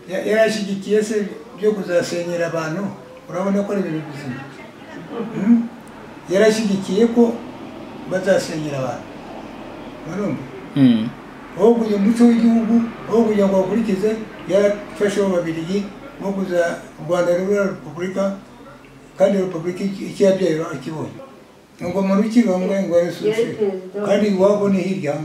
yarashyigikiye se byo kuzasenyera abantu urabona ko ari ibintu bizima Mm? yarashyigikiye ko bazasenyera abantu murumva Mm. aho kugira umuco w'igihugu aho kugira ngo bakurikize yarafasheho babirigi nko kuza u rwanda rube repubulika kandi repubulika icyabyaye akibonye ngo muntu ukibambwe ngo yarisose Yari perezida wa- kandi iwabo ni hirya aha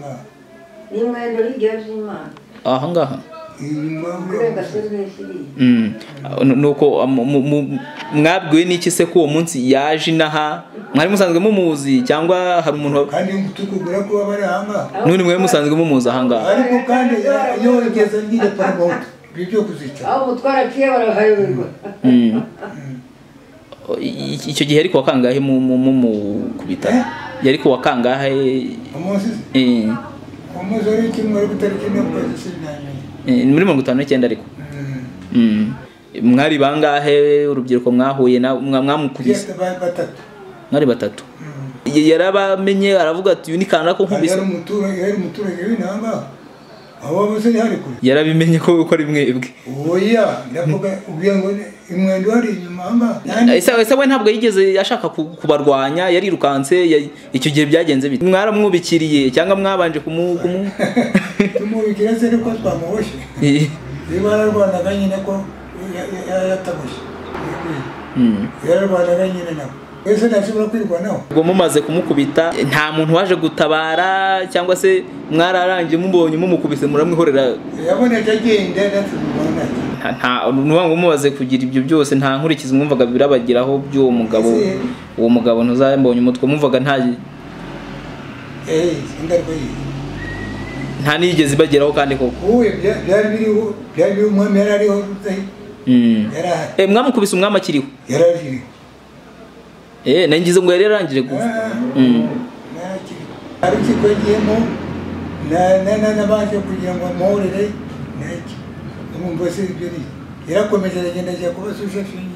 ngaha n'imana hirya y'imana aha ngaha inyuma kuri y'uriya musozi. agasozi kiriya Mm. nuko mu- mu- mu- mwabwiwe n'iki se ko uwo munsi yaje inaha mwari musanzwe mumuzi cyangwa hari umuntu wa- kandi tukubwira ko baba bari aha ngaha n'undi mwari musanzwe mumuzi aha ngaha ariko kandi iyo wigeze ngira paramoto ibyo byo kuzica aho umutwaro aciye barahayoberwa Mm. I- i- icyo gihe yari kuwa kangahe mu mu- mu- mu- ku bitaro Eh? yari kuwa kangahe umunsi eh, umunsi wari kimwe ariko itariki imwe kwezi sinamenye eh, muri mirongo itanu n'icyenda ariko Mm. Mm. mwari bangahe urubyiruko mwahuye na mwa- mwamukubise Yes, ba- batatu mwari batatu Mm. Y- yarabamenye aravuga ati uyu ni kanaka ko hari hari nkubise umuturage hari umuturage w'intanga abo bose ni hari kure yarabimenye ko ko ari mwebwe oya ndavuga ubwiye ngo ni- umwenda uhari inyuma hamba Eh, se se we ntabwo yigeze ashaka ku- kubarwanya yarirukanse ya- icyo gihe byagenze bite mwaramwubikiriye cyangwa mwabanje kumu kumu tumubikira se ariko twamuboshye Eh, ibararwanaga nyine ko ya- ya- ya- yataboshye mm. yararwanaga nyine nabo wese ntashobora kwirwanaho ubwo mumaze kumukubita eh, nta muntu waje gutabara cyangwa se mwararangiye mubonye mumukubise muramwihorera yabonetse agenda natubibona nta- nta ni ukuvuga ngo mumaze kugira ibyo byose nta nkurikizi mwumvaga birabageraho by'uwo mugabo Ese- uwo mugabo ntuzambonye umutwe mwumvaga nta ingaruka yiye nta n'iyigeze ibageraho kandi koko uwe bya- byari biriho byari biriho umwami yari ariho Rudahigwa. Mm. yari ahari Eh, mwamukubise umwami akiriho yari ariho Eh, nangize ngo yari yarangije Ah, gupfa Mm. nta kintu. hari urukiko yagiyemo na- na- na- nabanje kugira ngo amuhorere naki umwumva se ibyo ni yarakomeje aragenda ajya kuba sushefingi